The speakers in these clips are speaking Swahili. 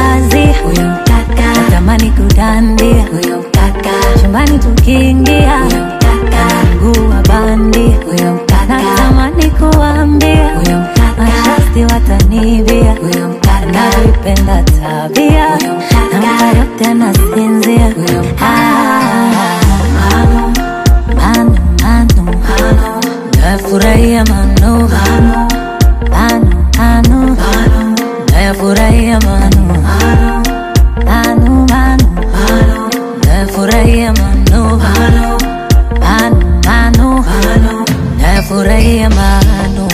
kazi huyo mkaka natamani kudandia huyo mkaka chumbani tukiingia huyo mkaka mguu wa bandia huyo mkaka natamani kuambia huyo mkaka mashasti watanibia huyo mkaka navipenda tabia huyo mkaka nampa yote nasinzia huyo mkaka manu manu manu nafurahia manu manu manu manu nafurahia manu manu manu nafurahia manu manu manu nafurahia manu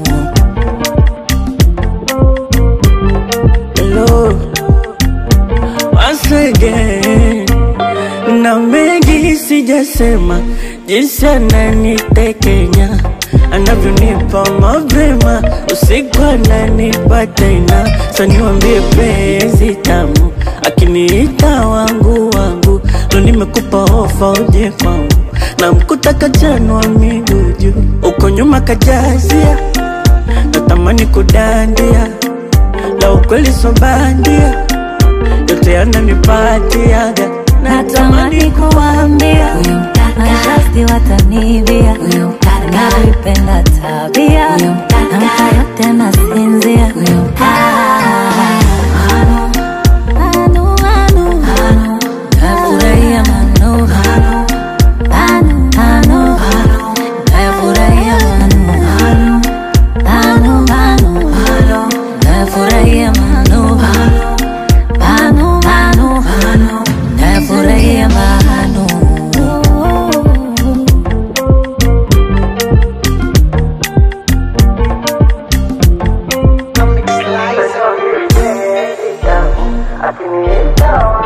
Hello, once again. Na mengi sijasema, jinsi ananitekenya anavyonipa mapema, usiku ananipa tena. Sa niwambie penzi tamu, akiniita wangu wangu, ndo nimekupa ofa uje kwangu, na mkuta kachanwa miguu juu, uko nyuma kajazia, natamani kudandia la ukweli so bandia, yote yananipatiaga, natamani kuambia huyo mkaka mashasti watanibia huyo mkaka navipenda tabia huyo mkaka nampa yote nasinzia huyo mkaka manu manu manu nafurahia manu manu manu nafurahia manu manu manu nafurahia manu manu manu nafurahia manu Akiniita